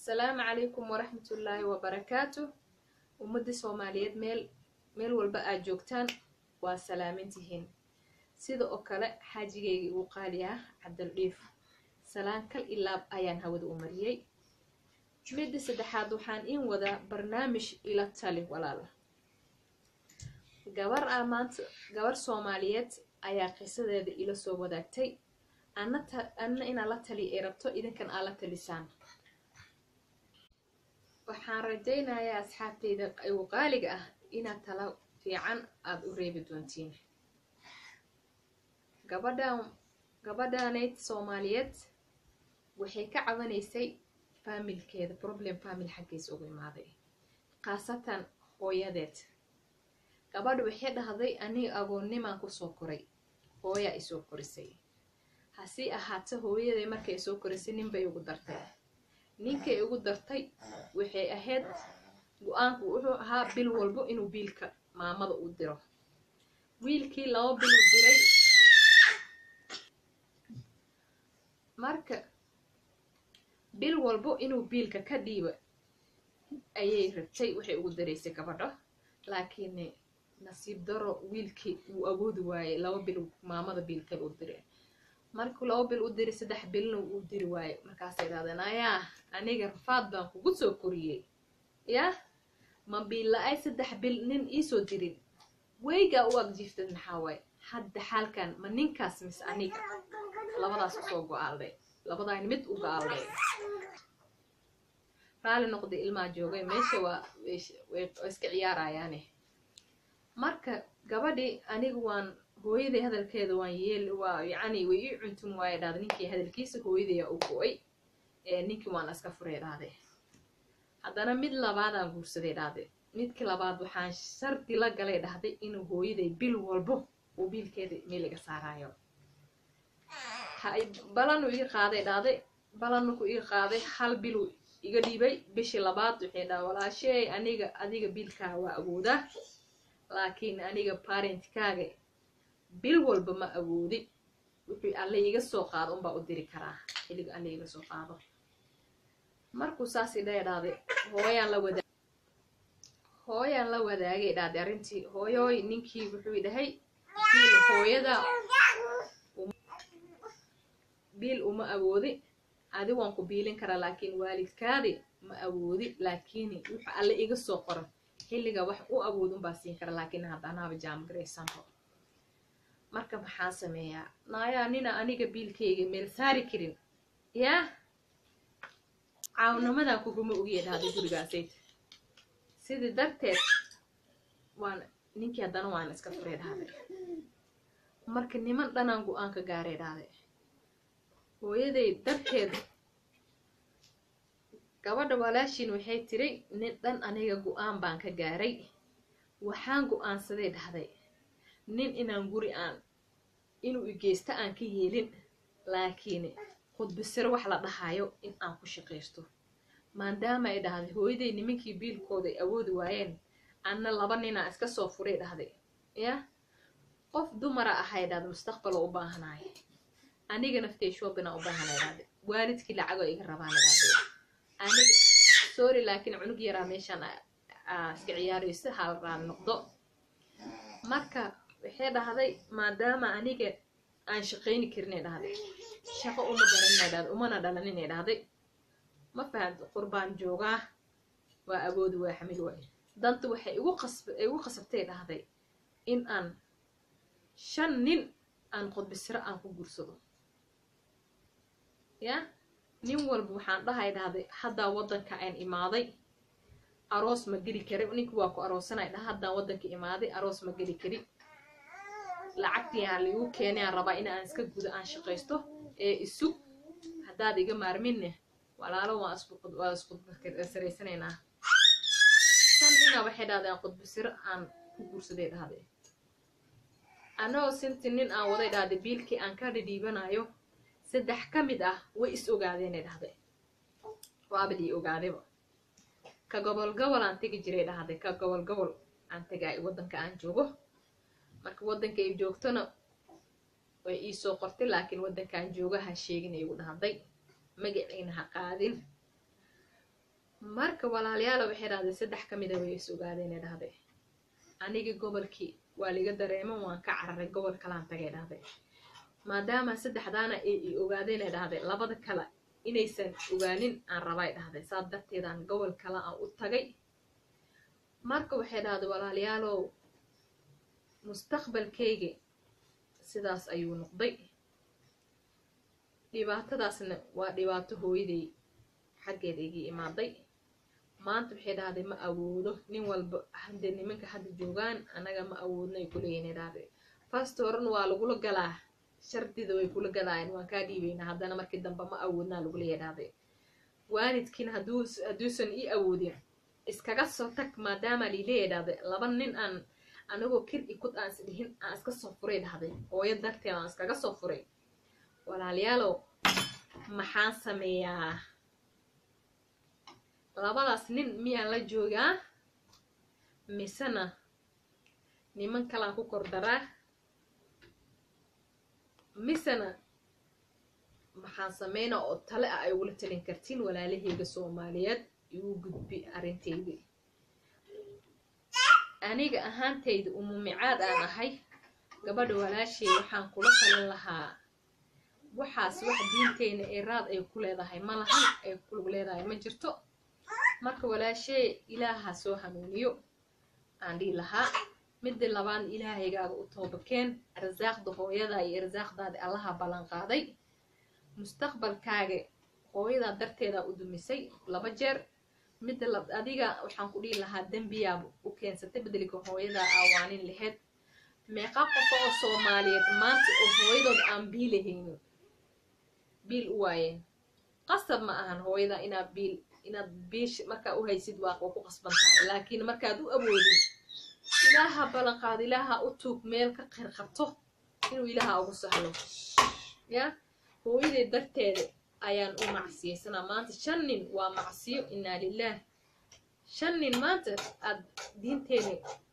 asalaamu calaykum waraxmatullaahi wabarakaatu ummadda soomaaliyeed meel meel walba aad joogtaan waa salaamantihiin sida oo kale xaajigeygii uu qaali ah cabdaldhiif salaan kal ilaab ayaan hawada u mariyey midda saddexaad waxaan in wadaa barnaamij ila tali walaala gabar ah maanta gabar soomaaliyeed ayaa qisadeeda ila soo wadaagtay anna inaa la tali ay rabto idinkan aa la talisaan waxaan rajaynayaa asxaabteyda igu qaaliga ah inaad tala fiican aada u reebi doontiin gabadhan gabadhaneyd soomaaliyeed waxay ka cabanaysay faamilkeeda problem faamil xaggiisa ugu imaaday khaasatan hooyadeed gabadha waxay dhahday aniga agoonnimaan kusoo koray hooyaa isoo korisay hasii ahaata hooyaday markay soo korisay ninbay ugu dartay ninkay ugu dartay waxay ahayd go-aanku wuxuu ahaa bil walbo inuu biilka maamada u diro wiilkii laba bil u diray marka bil walbo inuu biilka ka dhiiba ayay rabtay waxay ugu daraysay gabadho laakiin nasiib daro wiilkii wuu awoodi waayey laba bil maamada biilkal u diray markuu laba bil u diray saddex bilna uu diri waayo markaasay dhahdeen ayaa aniga rafaad baan kugu soo koriyey yah ma biil la-ay saddex bil nin iisoo dirin weygaa u agjiiftad maxaa waaye hadda xaalkan ma ninkaas mis aniga labadaas usoo go-aalday labadaan mid u go-aalday raali noqday ilmaa joogay meesha waa way iska ciyaarayaane marka gabadhii aniga waan hooyaday hadalkeeda waan yeel waa yacni way ii cuntun waaye dhahday ninkii hadalkiisa hooyadaya u go-ay ee ninkii waan iska furay dhahday haddana mid labaadaan guursaday dhahday midkii labaad waxaan shardi la galay dhahday inuu hooyaday bil walbo uu biilkeeda meeliga saaraayo balanu ii qaaday dhahday balanku ii qaaday hal bilu iga dhiibay bishii labaad waxay dhaha walaashey aniga adiga biilkaa waa awoodaa laakiin aniga parentkaaga bil walba ma awoodi wuxuu alle iga soo qaado unbaa u diri karaa xilliga alle iga soo qaado markuu saas idhaya dhahday hooyaan la wadaa hooyaan la wadaagay dhahday arrintii hooyooy ninkii wuxuu dhahay biil hooyada biil uma awoodi adi waan ku biilin karaa laakiin waalidkaadi ma awoodi laakiin wuxuu alle iga soo qoran xilliga wax u awood unbaa siin kara laakiin haddanaaba jaamgaraysanho marka maxaan sameeyaa naayaa nina aniga biilkayga meel saari karin yaa caawnimadan kuguma ogiya dhahday gurigaasayt sidii darteed waan ninkii haddana waan iska furay dhahday marka niman dhanaan go-aan ka gaaray dhahday hooyaday darteed gabadha walaashiin waxay tiri nin dhan aniga go-aan baan ka gaaray waxaan go-aansaday dhahday nin inaan guri aan inuu igeysta aan ka yeelin laakiin khudbisiro wax la dhahayo in aan ku shaqaysto maadaama ay dhahday hooyaday nimankii biilkooda ay awoodi waayeen anna laba ninaa iska soo furay dhahday yah qof dumara ahay dhahday mustaqbaloo u baahanaayo aniga naftay shoobinaa u baahanay dhahday waalidkii lacagoo iga rabaan dhahday aniga sorry laakiin cunug yaraa meeshaan iska ciyaarayso hal raan noqdo marka waxay dhahday maadaama aniga aan shaqayni karinay dhahday shaqo uma garaninay dhahday umana dhalaninay dhahday ma fahamta qurbaan joogaa waa awoodi waa xamil waay danta waxay igu qasb igu qasabtay dhahday in aan shan nin aan qodbisiro aan ku guursado ya nin walba waxaan dhahay dhahday haddaa waddanka aan imaaday aroos ma geli kari ninki waa ku aroosanay dhah haddaan waddanka imaaday aroos ma geli kari lacagtii aan liigu keenay aan rabaa in aan iska gudo aan shaqaysto ee isug haddaad iga maarminne walaalo waan waa isqudbasaraysanaynaa shan nina waxay dhahday aan qudbasiro aan ku guursaday dhahday anagoo sinti nin aan waday dhahday biilkii aan ka dhidhiibanayo saddex ka mid ah way is ogaadeenay dhahday waaba lii ogaadayba ka gobol gobol aan tegi jiray dhahday ka gobol gobol aan tegaay waddanka aan joogo marka waddanka ay joogtona way iisoo qortay laakiin waddankaan jooga ha sheegin ay igu dhahday magaciina ha qaadin marka walaalayaala waxay dhahday saddex ka mida way is ogaadeenay dhahday anigii gobolkii waa liga dareemo waan ka cararay gobol kalaan tagay dhahday maadaama saddexdaana ay i ogaadeenay dhahday labada kale inaysan ogaanin aan rabay dhahday saas darteedaan gobol kale aan u tagay marka waxay dhahday walaalayaalow mustaqbalkayga sidaas ayuu noqday dhibaatadaasna waa dhibaato hooyaday xaggeeda igii imaaday maanta waxay dhahday ma awoodo nin walba hadde nimanka hadda joogaan anaga ma awoodno ay kuleeyihin dhahday fast horan waa lagula galaa shardida way kula galaayeen waan kaa dhiibaynaa haddana markii dambe ma awoodnaa laguleeya dhahday waalidkiina hadduusan ii awoodin iskaga soo tag maadaama liileeya dhahday laba nin aan anagoo kir ikud aan isdhihin aan iska soo furay dhahday hooyo darteed aan iskaga soo furay walaalayaalow maxaan sameeyaa labadaas nin miyaan la joogaa misena niman kalaan ku kor daraa misena maxaan sameynaa oo tale ah ay ugula talin kartiin walaalaheyga soomaaliyeed igu gudbi arrinteydii aniga ahaantayda umumicaad aan ahay gabadha walaashay waxaan kula talin lahaa waxaas wax diinteyna ee raad ay ku leedahay ma lahan ay kulug leedahay ma jirto marka walaashee ilaaha soo hanuuniyo aan dhihi lahaa midda labaad ilaahaygaaga u toobakeen arsaaqda hooyada iyo arsaaqdaada allaha ballan qaaday mustaqbalkaaga hooyadaa darteedaa u dumisay laba jeer midda adiga waxaan ku dhihi lahaa dembiyaab u keensatay bedelka hooyadaa aawaanin laheyd meeqa qofa oo soomaaliyeed maanta oo hooyadood aan biilahaynin biil u waayeen qasab ma ahan hooyada inaad biil inaad biish markaa u haysid waa ku qasban tahay laakiin markaad u awoodin ilaaha ballanqaado ilaaha u tuug meel ka qeyr qabto inuu ilaaha ugu sahlo ya hooyaday darteeda ayaan u macsiyaysanaa maanta shan nin waa macsiyo inaa lilaah shan nin maanta aad diinteena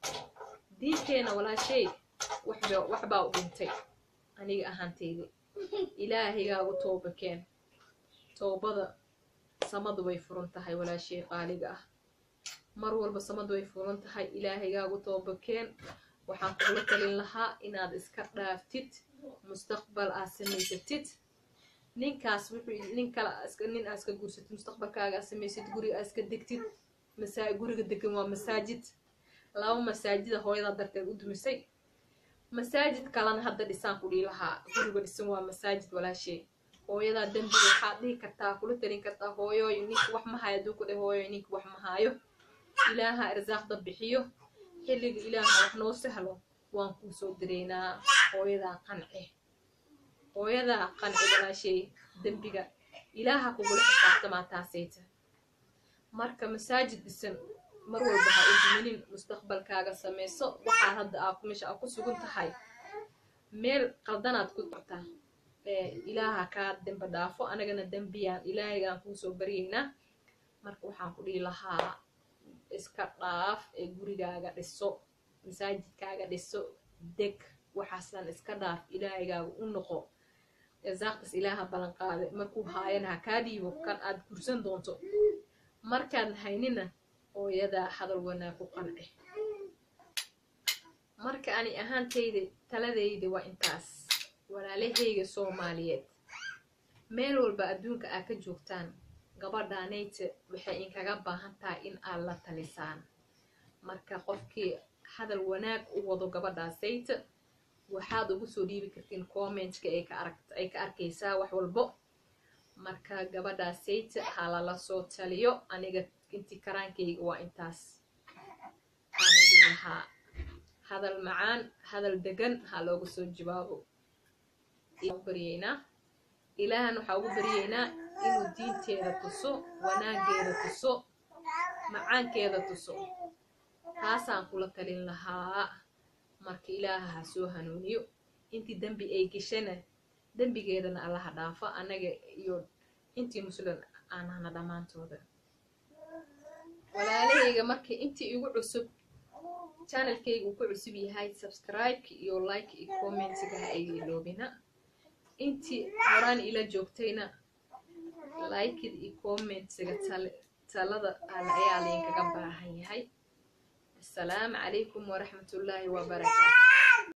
diinteena walaashay waxbaa u dhintay aniga ahaanteyda ilaahaygagu toobakeen toobada samadu way furan tahay walaashay qaaliga ah mar walba samadu way furan tahay ilaahaygaagu toobakeen waxaan kugula talin lahaa inaad iska dhaaftid mustaqbal aad samaysatid ninkaas wuxuu nin kale nin aad iska guursatid mustaqbalkaaga aad samaysid guriga aad iska degtid masa guriga degan waa masaajid laba masaajida hooyadaa darteed u dumisay masaajid kalena hadda dhisaan ku dhihi lahaa guriga dhisan waa masaajid walaashee hooyadaa dembiga waxaad dhihi kartaa kula talin kartaa hooyooy ninka wax ma hayo aduu ku dheh hooyoy ninka wax ma haayo ilaaha irsaaqda bixiyo xilliga ilaaha wax noo sahlo waan kuu soo direynaa hooyadaa qanci hooyadaa qanci walaashay dembiga ilaaha kugula xisaabtamaa taasayta marka masaajid dhisan mar walba ha u duminin mustaqbalkaaga samayso waxaad hadda aa meesha aa ku sugan tahay meel qaldanaad ku dartaa ilaaha kaa dembe dhaafo anagana dembiyaan ilaahaygaan kuusoo baryeynaa marka waxaan ku dhihi lahaa iska dhaaf ee gurigaaga dhiso masaajidkaaga dhiso deg waxaasaan iska dhaaf ilaahaygaaga u noqo eesaaqtas ilaaha ballan qaade markuu haayana ha kaa dhiibo kan aad gursan doonto markaan haynina hooyadaa hadal wanaag ku qanci marka ani ahaantayda taladayda waa intaas walaalahayga soomaaliyeed meel walba adduunka aad ka joogtaan gabadhaanayta waxay inkaga baahan tahay in aad la talisaan marka qofkii hadal wanaag u wado gabadhaasayta waxaad ugu soo dhiibi kartiin commentska ay ka arkaysaa wax walbo marka gabadhaasayta ha lala soo taliyo aniga intii karaankayga waa intaas waxaan idin lahaa hadal macaan hadal degan ha looga soo jawaabo baryeynaa ilaahan waxaa ugu baryeynaa inuu diinteeda tuso wanaageeda tuso macaankeeda tuso taasaan kula talin lahaa marka ilaaha ha soo hanuuniyo intii dembi ay geshana dembigeedana allaha dhaafo annaga iyo intii muslim aan hana dhammaantooda walaalahayga marka intii igu cusub channelkayga uu ku cusub yahay subscribe-ka iyo like iyo commentiga ha ay iloobina intii horaan ila joogtayna likid iyo commentsiga tale talada alle ayaa laydinkaga baahan yahay assalaamu calaykum waraxmatullaahi wabarakaatu